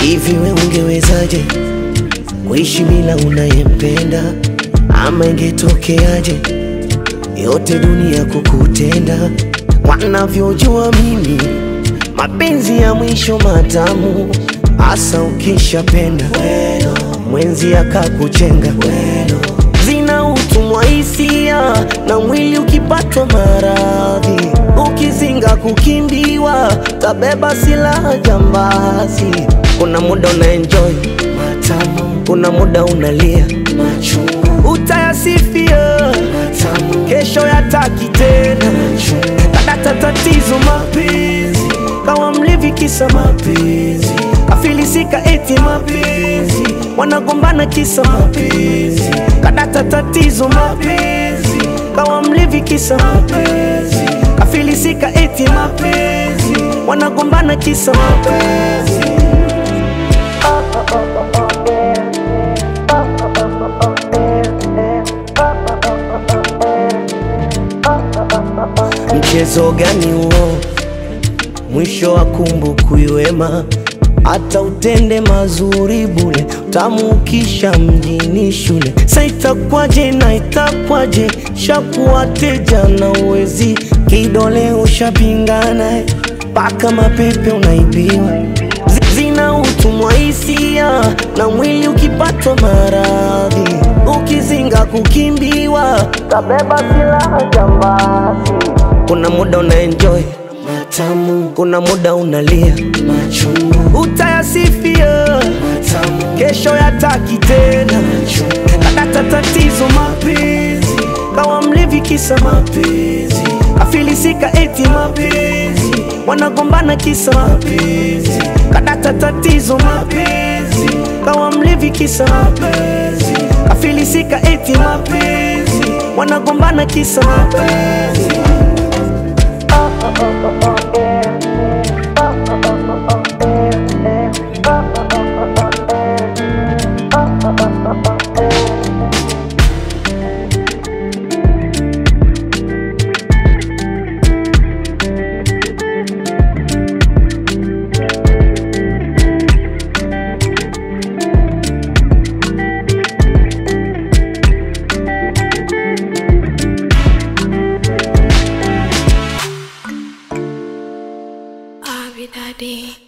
Hivi we ungewezaje kuishi bila unayempenda? Ama ingetokeaje yote dunia kukutenda? Wanavyojua mimi mapenzi ya mwisho matamu, hasa ukishapenda mwenzi akakuchenga zina utumwa hisia na mwili ukipatwa maradhi, ukizinga kukimbiwa, tabeba silaha jambazi. Kuna muda una enjoy matamu, kuna muda unalia machungu, utayasifia matamu, kesho yataki tena kadata tatizo mapenzi, kawa mlevi kisa mapenzi, kafilisika eti mapenzi, wanagombana kisa mapenzi, kadata tatizo mapenzi, kawa mlevi kisa mapenzi, kafilisika eti mapenzi, wanagombana kisa mapenzi. Mchezo gani huo? Mwisho wa kumbukumbu wema, hata utende mazuri bule, tamu ukisha mjini shule. Sa itakwaje na itakwaje, shakuwa teja na uwezi, kidole ushapingana, mpaka mapepe unaibiwa Zi- zina utumwa hisia na mwili ukipatwa maradhi, ukizinga kukimbiwa, tabeba silaha jambazi. Kuna muda una enjoy matamu, kuna muda unalia machungu, utayasifia matamu, kesho yataki tena kadata tatizo mapenzi, kawa mlevi kisa mapenzi, afilisika eti mapenzi, wanagombana kisa mapenzi, kadata tatizo mapenzi, kawa mlevi kisa mapenzi, afilisika eti mapenzi, wanagombana kisa mapenzi. Abi Daddy.